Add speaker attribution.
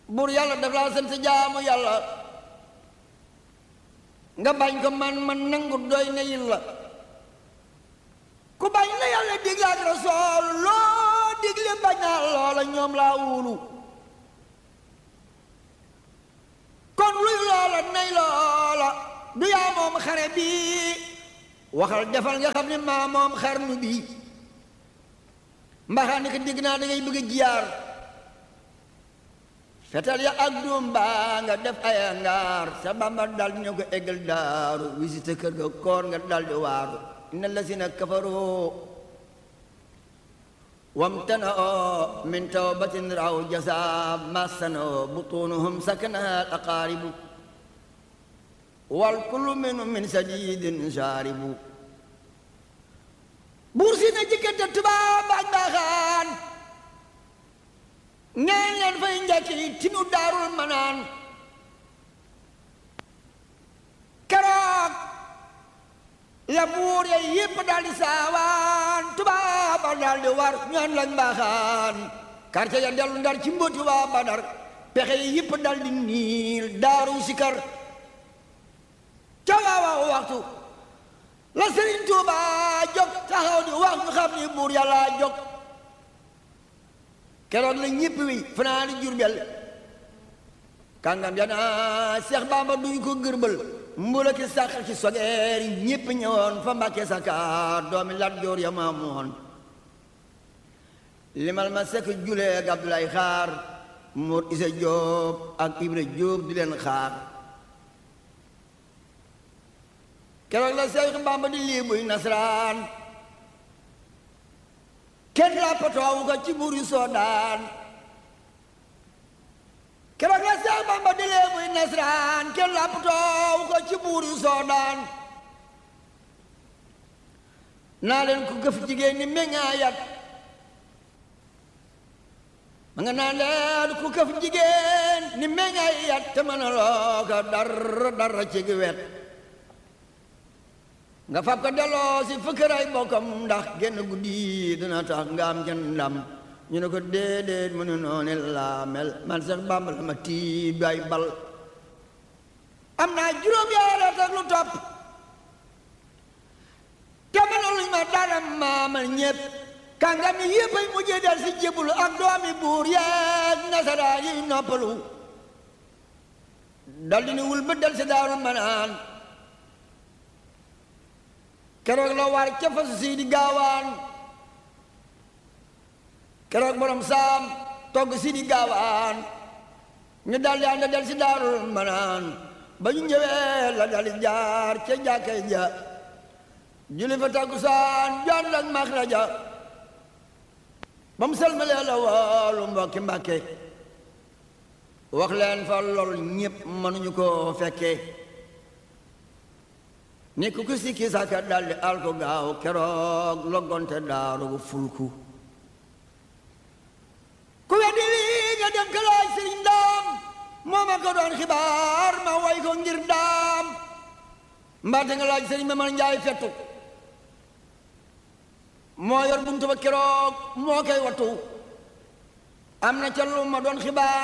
Speaker 1: buur yàlla daf laa sant jaamu yàlla nga bañ ko man man nangu doy na yin la ku bañ la yàlla digle ak rasool loo digle bañ naa loola ñoom laa wóolu kon luy loola nay loola du yaa moom xare bi waxal defal nga xam ne maa moom xarnu bi mbaxaa ni ko dégg naa da ngay bëgg a jiyaar fetal ya ak doom baa nga def ay ngaar sa bamba dal di ñëw ko eggal daaru visite kër ga koor nga dal di waaru inna lasina kafaroo wamtana'oo min tawbatin raw jasa massanoo butunuhum sakanaha aqaaribu wal kullu minhum min sadidin shaaribu buur si na jikkante tubaab baaj baaxaan ñaan leen fay njëkki tinu daarul manaan keroog la buur ya yépp daldi saawaan tubaaba daldi war ñaan lañ baaxaan quartier ya dellu ndar ci mbóoti waa badar pexe yi yépp daldi niil daaru sikar ca waawaaw waxtu la sëriñ Tuuba jóg taxaw di wax ñu xam ni buur yàlla jóg keroog la ñépp wi fanaani Jurbel kàngam ya naa Seex Bamba duñ ko gërbal mbula ki sàq ci sogeer yi ñépp ñëwoon fa Mbàkke Sakaar doomi Lat Joor ya maamoon limal ma sekk julee ak Abdoulaye Xaar Mor Isa Jóob ak Ibra Jóob di leen xaar keroog la Seex Bamba di lii buy nasaraan kenn lappatoowu ko ci buur yu soodaan keroog la Seex Bamba di lee buy nasaraan kenn lappatoowu ko ci buur yu soodaan naa leen ko gëf jigéen ni meññaayat ma nga naa leen ku këf jigéen ni meññaayat te mën a loo ko dara dara ci gi wet nga fab ko delloo si fëkkëray bokkam ndax genn guddi dina tax nga am ca ndam ñu ne ko déedéet mu ne noonu laa mel man sax Bàmba la ma tiib ay bal am naa juróom yaara ak lu topp te mënaluñ ma dara maamal ñépp kàngam yi yépp ay mujjee del si jébbalu ak doomi buur yeeg nasaraa yi noppalu dal di ni wul ba del si daaru manaan keroog la war ca fasu sii di gaawaan keroog borom saam togg si di gaawaan ñu daldi ànd del si daarul manaan ba ñu ñëwee la daldi jaar ca jàkkay ja julli fa takkusaan jaan ak maxraja ba mu selmalee la woolu mbokki mbàkke wax leen fa lool ñépp mënuñu ko fekkee ni ku ku sikki saka daldi al ko gaaw keroog loggonte daaru fulku ku weddi lii nga dem ka laaj sëriñ daam moo ma ko doon xibaar ma way ko ngir daam mbaate nga laaj sëriñ ma man njaay fettu moo yor buntu ba keroog moo koy wattu am na ca lu ma doon xibaar